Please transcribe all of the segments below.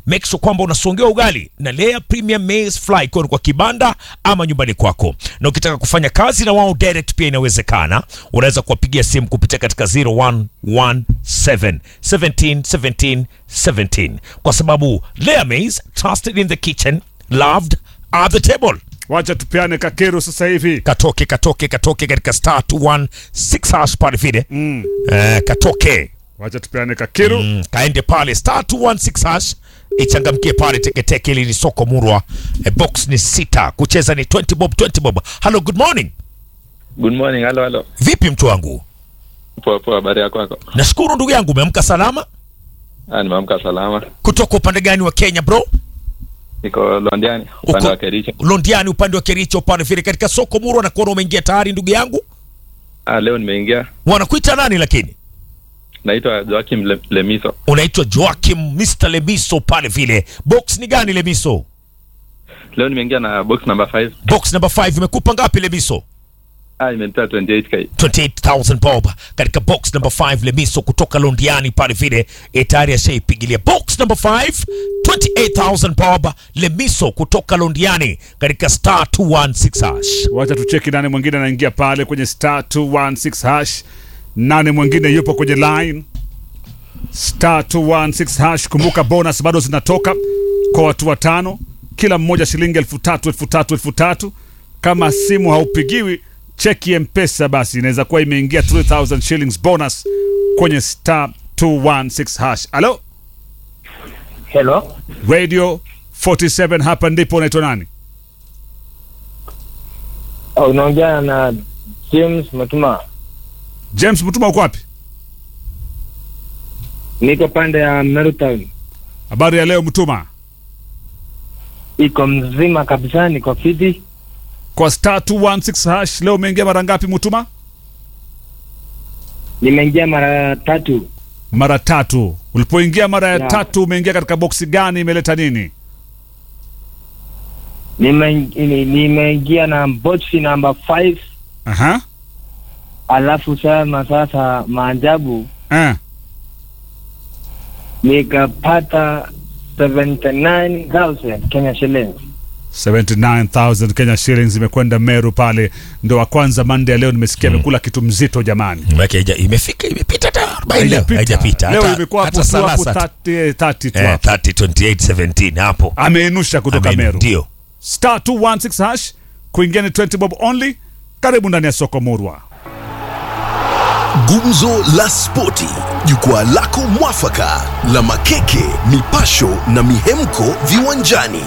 make sure kwamba unasongea ugali na Lea Premium Maize Flour ikiwa ni kwa kibanda ama nyumbani kwako, na ukitaka kufanya kazi na wao direct pia inawezekana. Unaweza kuwapigia simu kupitia katika 0117 17 17 17 kwa sababu Lea Maize trusted in the kitchen loved at the table. Wacha tupeane kakero sasa hivi. Katoke katoke katoke katika star 216 hash pale vile Mm. eh, katoke Wacha tupeane kakero. Mm, kaende pale star 216 hash ichangamkie pale teketeke ili ni soko murwa e, box ni sita kucheza ni 20 bob 20 bob hello good morning Good morning, halo halo. vipi mtu wangu Poa poa, habari yako kwako? nashukuru ndugu yangu umeamka salama Ah, nimeamka salama. kutoka upande gani wa kenya bro Niko Londiani, upande Uko- wa Kericho. londiani upande wa kericho upande vile katika soko murwa na kuona umeingia tayari ndugu yangu Ah, leo nimeingia. wanakuita nani lakini Naitwa Joakim Le Lemiso. unaitwa joakim mr lemiso pale vile box ni gani lemiso Leo nimeingia na box number 5. box number 5 imekupa ngapi lemiso Ah, imenitoa 28k. 28000 bob katika box number 5 lemiso kutoka londiani pale vile e, tayari ashaipigilia box number 5 28000 bob lemiso kutoka londiani katika star 216 hash Wacha tucheki nane mwingine anaingia pale kwenye star 216 hash. Nane mwingine yupo kwenye line star 216 hash. Kumbuka bonus bado zinatoka kwa watu watano, kila mmoja shilingi elfu tatu elfu tatu elfu tatu. Kama simu haupigiwi, cheki mpesa basi, inaweza kuwa imeingia 3000 shillings bonus kwenye star 216 hash. Halo Hello, radio 47, hapa ndipo. Unaitwa nani? Oh, unaongea na James Matuma. James Mutuma, uko wapi? Niko pande ya Meru Town. Habari ya leo Mutuma. Iko mzima kabisa, niko fiti. Kwa star 216 hash leo umeingia mara ngapi Mutuma? Nimeingia mara tatu. Mara tatu. Ulipoingia mara ya Yeah. tatu umeingia katika boksi gani? Imeleta nini? Nime- ni- Nimeingia na boxi namba 5 Aha. alafu sana sasa maajabu Eh. nikapata 79,000 Kenya shillings. 79000 Kenya shillings imekwenda Meru pale, ndo wa kwanza Monday ya leo nimesikia amekula kitu mzito jamani. Maana haija- imefika imepita hata 40 leo Haijapita. haijapita Leo hata- imekuwa hapo hata tu hapo salasa tu. 30 30 tu eh, hapo. 30 28 17 hapo Ameinusha kutoka Amen. Meru. ndio Star 216 hash kuingia ni 20 bob only. Karibu ndani ya soko Murwa. Gumzo la Spoti, jukwaa lako mwafaka la makeke, mipasho na mihemko viwanjani.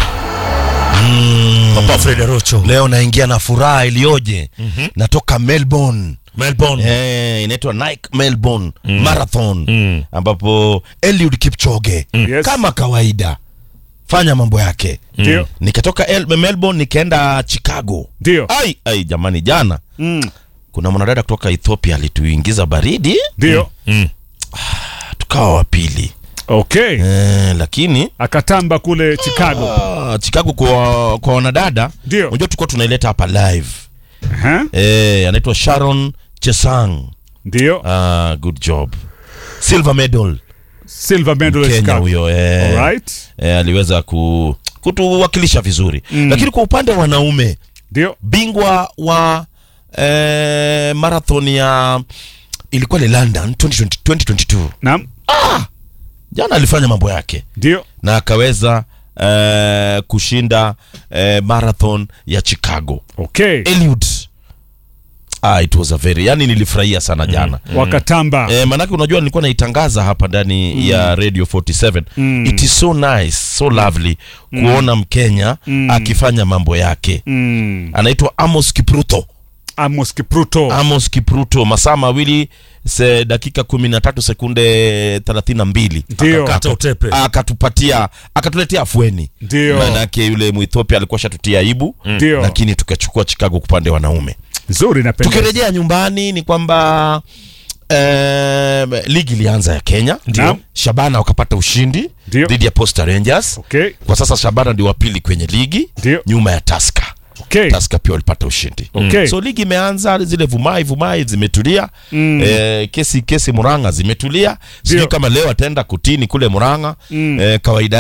papa Fred Rocho leo naingia na furaha iliyoje natoka melbourne Melbourne Eh, inaitwa Nike Melbourne Marathon Mm. ambapo Eliud Kipchoge Yes. kama kawaida fanya mambo yake Ndio. nikatoka El- Melbourne nikaenda Chicago Ndio. ai ai jamani jana Mm. kuna mwanadada kutoka Ethiopia alituingiza baridi Ndio. tukawa wa pili Okay. eh, lakini Akatamba kule Chicago. ah, Chicago kwa, kwa wanadada Ndio. unajua tulikuwa tunaileta hapa live Aha. eh, anaitwa Sharon Chesang Ndio. ah, good job silver medal Silver medal ya Kenya Chicago. huyo eh, Alright. eh, aliweza ku, kutuwakilisha vizuri Mm. lakini kwa upande wa wanaume Ndio. bingwa wa eh, marathon ya ilikuwa ni London 2020, 2022 Naam. jana alifanya mambo yake Ndio. na akaweza eh, kushinda eh, marathon ya Chicago Okay. Eliud ah, it was a very yani nilifurahia sana jana Wakatamba. Eh, manake unajua nilikuwa naitangaza hapa ndani ya Radio 47 Mm. it is so nice so lovely kuona Mkenya akifanya mambo yake Mm. anaitwa Amos Kipruto Amos Kipruto. Amos Kipruto masaa mawili se dakika kumi na tatu sekunde thelathini na mbili Ndio. Kata utepe. akatupatia akatuletea afueni Ndio. manake yule Muethiopia alikuwa shatutia aibu Ndio. lakini tukachukua Chicago kwa upande wa wanaume Nzuri napenda. tukirejea nyumbani ni kwamba eh, ligi ilianza ya Kenya Ndio. Shabana wakapata ushindi Ndio. dhidi ya Posta Rangers Okay. kwa sasa Shabana ndio wa pili kwenye ligi Ndio. nyuma ya Tusker Okay. Tusker pia walipata ushindi Okay. so ligi imeanza zile vumai vumai zimetulia Mm. eh, kesi kesi Murang'a zimetulia sijui Ndio. kama leo ataenda kutini kule Murang'a Mm. eh, kawaida